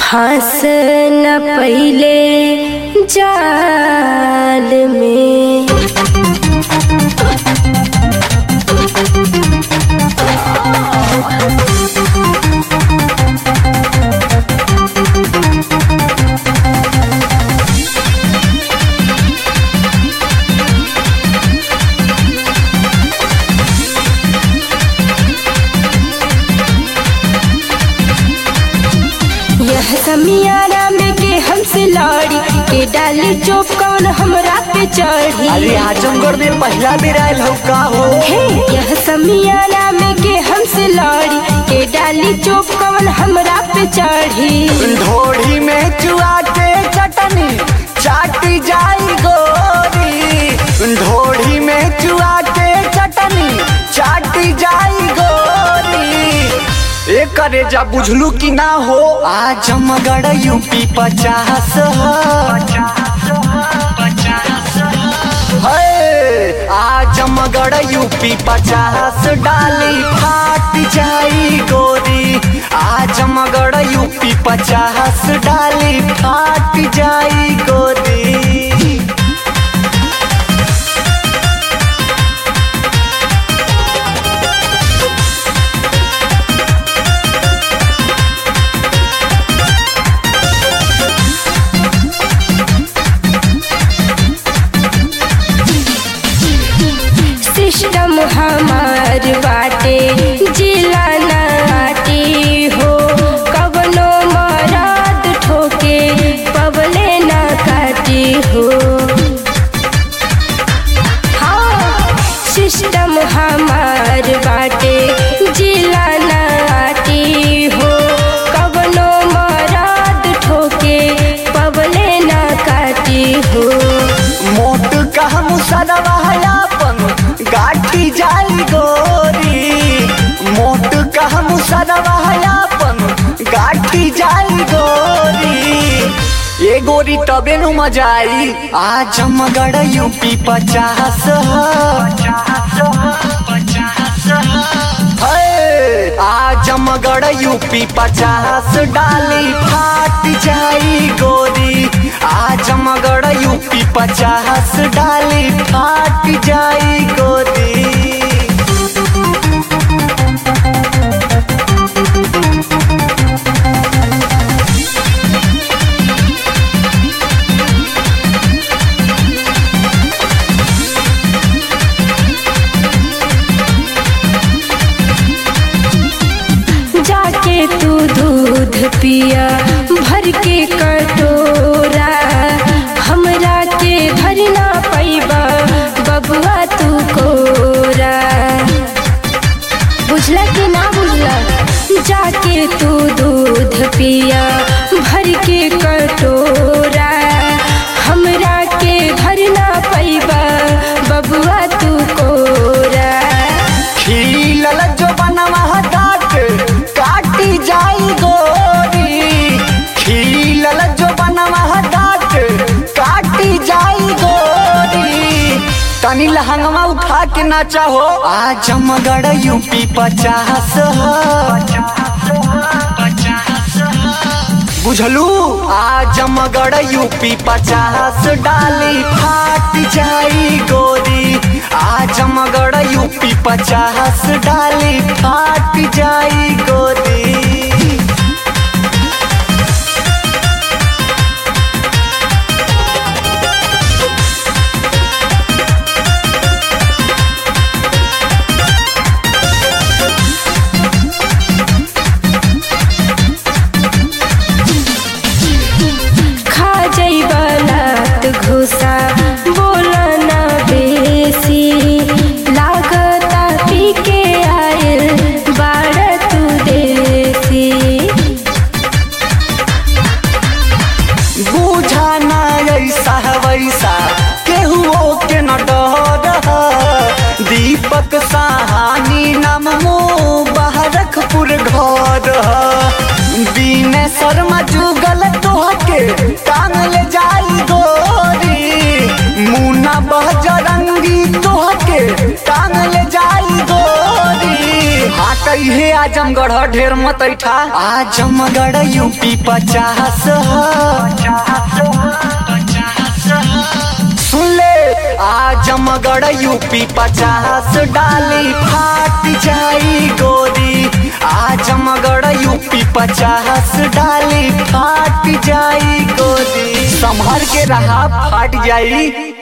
हंस न पहिले जाल में यह समियारा में के हमसे लड़ी के डाली चोप कौन हमरा पे चढ़ी अरे आजमगढ़ में पहला बेर आयल हो का हो हे यह समियारा में के हमसे लड़ी के डाली चोप कौन हमरा पे चढ़ी ढोढ़ी में चुआ के चटनी चाटी जाई गोरी ढोढ़ी में चुआ के चटनी चाटी जाई गोरी एक करे जा बुझलू कि ना हो आजमगढ़ यूपी पचास है आजमगढ़ यूपी पचास डाली फाट जाई गोरी आजमगढ़ यूपी पचास डाली फाट जाई गोरी सिस्टम हमार बाटे जिला नाटी हो कवनो मराद ठोके पवले ना काटी हो हाँ सिस्टम हमार बाटे जिला नाटी हो कवनो मराद ठोके पवले ना काटी हो मोट कह मुसरवा अपन गाठी जाई गोरी मोट कह मुसरवा अपन गाठी जाई गोरी ये गोरी तबे नु मजा आई आजमगढ़ यूपी पचास है आजमगढ़ यूपी पचास डाली फाट जाई गोरी आजमगढ़ यूपी पचास डाली फाट जाई गोरी जाके तू दूध पिया भर के कटोरा हमरा के भरना पैबा बबुआ तू कोरा बुझला कि ना बुझला जाके तू दूध पिया भर के कटोरा हमरा के भरना पैबा बबुआ तू कोरा खिलल जो बनवा डाट काटी जाई गोरी खिलल जो बनवा डाट काटी जाई गोरी तनी लहंगवा उठा के ना चाहो आजमगढ़ यूपी पचास बुझलू आजमगढ़ यूपी पचास डाली फाट जाई गोरी आजमगढ़ यूपी पचास डाली फाट जाई गोरी खा जइबा लात घुसा बोला ना बेसी लागता पी के आयल बाड़ तू देसी बूझा ना ऐसा वैसा केहुओ के न डर दीपक साहानी नाम मो बहरखपुर घर बीने शर्मा जुगल तोहके टांग ले जाई गोरी मुना बहजरंगी तोहके टांग ले जाई गोरी हाट जई है आजमगढ़ ढेर मत ऐठा आजमगढ़ यूपी पचास सुन ले आजमगढ़ यूपी पचास डाली फाट जाई गोरी आजमगढ़ यूपी पचास डाली फाट जाई गोरी संभर के रहा फाट जाई